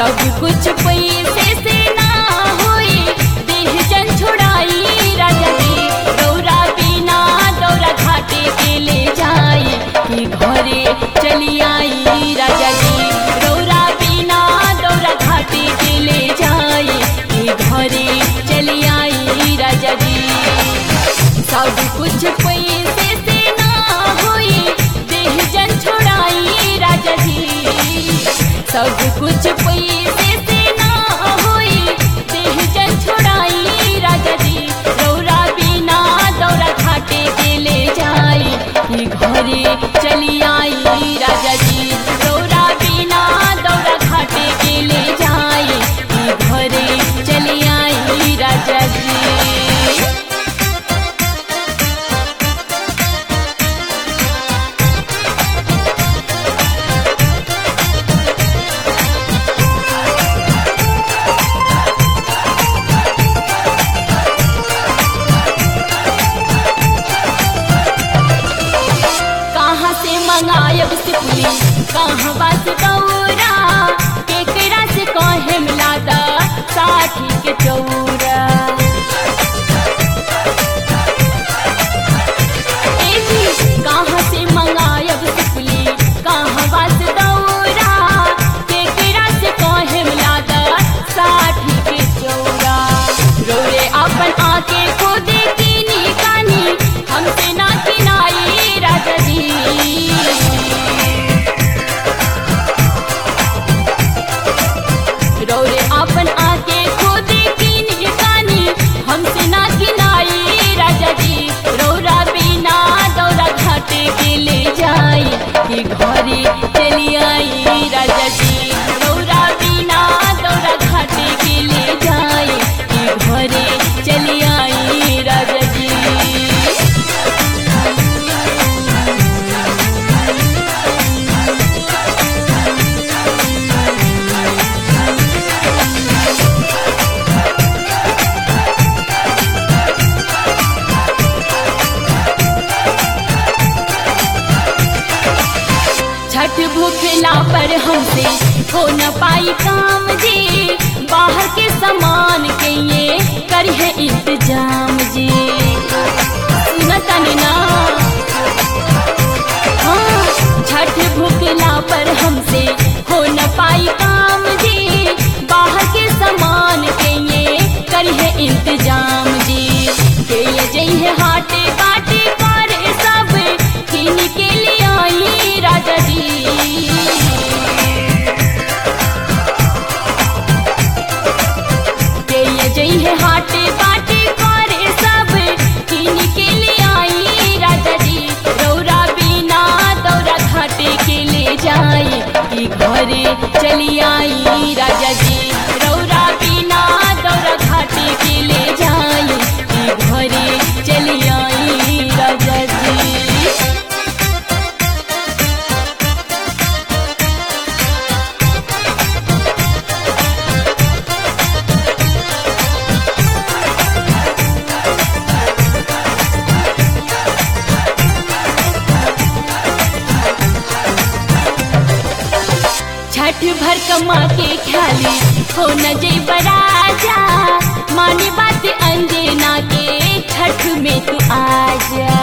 सब कुछ पैसे से ना होई देह जन छोड़ाई राजा जी दौरा बिना दौरा घाटे के ले जाई कि घरे चली आई राजा जी दौरा बिना दौरा घाटे के ले जाई कि घरे चली आई राजा जी सब कुछ पैसे से ना होई देह जन छोड़ाई राजा जी सब कुछ पैसे से ना होई देह जन छोड़ाई राजा जी दौरा बिना दौरा घाटे के ले जाई कि घरे चली आई राजा जी दौरा बिना दौरा घाटे के ले जाई कि घरे चली आई राजा जी कहाँ से मंगायब सिपली कहाँ बास दौरा केकरा से कहे मिलादा साठी के चौरा ए जी कहाँ से मंगायब सिपली कहाँ बास दौरा केकरा से कहे मिलादा साठी के चौरा रोरे अपन आके खुद कीनी कानी हमसे ना किनाई राजा जी रौरे अपन आके खुद कीनी कानी हमसे ना किनाई राजा जी रौरा बिना दौरा घाटे के ले जाई कि घरे चली आई राजा जी रौरा बिना दौरा घाटे के ले जाई कि घरे चली आई राजा जी छठ भूखला पर हमसे हो न पाई काम जी बाहर के सामान के ये करिए इंतजाम जी सुनतनी ना हाँ छठ भूखला पर हमसे हो न पाई काम जी बाहर के सामान के ये करिए इंतजाम जी के ये जइहे हाटे बाटे करे सब किन के लिए आई राजा जी के ये जइहे हाटे बाटे करे सब किन के लिए आई राजा जी रौरा बिना दौरा घाटे के ले जाई कि घरे चली आई राजा जी रौरा बिना दौरा घाटे के ले जाई कि घरे चली आई राजा जी छठ भर कमा के ख्याली हो न जई बराजा माने बात अंजना के छठ में तू आजा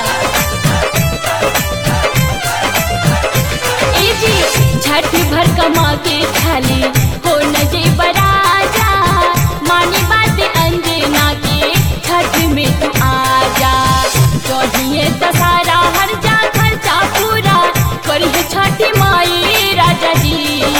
ए जी छठ भर कमा के ख्याली हो न जई बराजा माने बात अंजना के छठ में तू आजा कहिए त सारा हर जा खर्चा पूरा करिए छठ माई राजा जी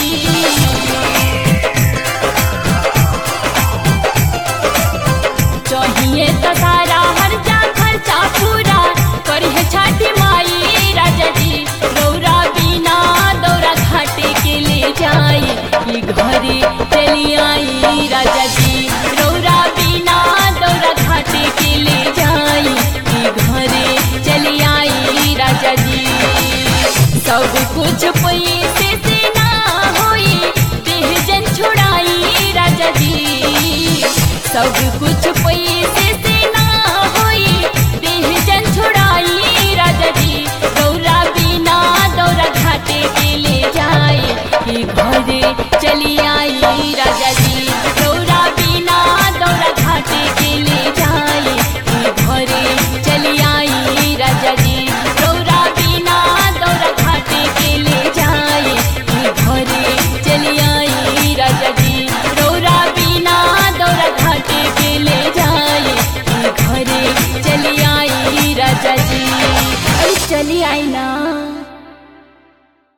चाहिए त सारा हर जा खर्चा पूरा करिए छठ माई राजा जी दौरा बिना दौरा घाटे के ले जाई कि घरे चली आई राजा जी दौरा बिना दौरा घाटे के ले जाई कि घरे चली आई राजा जी सब कुछ पैसे से ना होई देह जन छुड़ाई राजा जी सब कुछ पैसे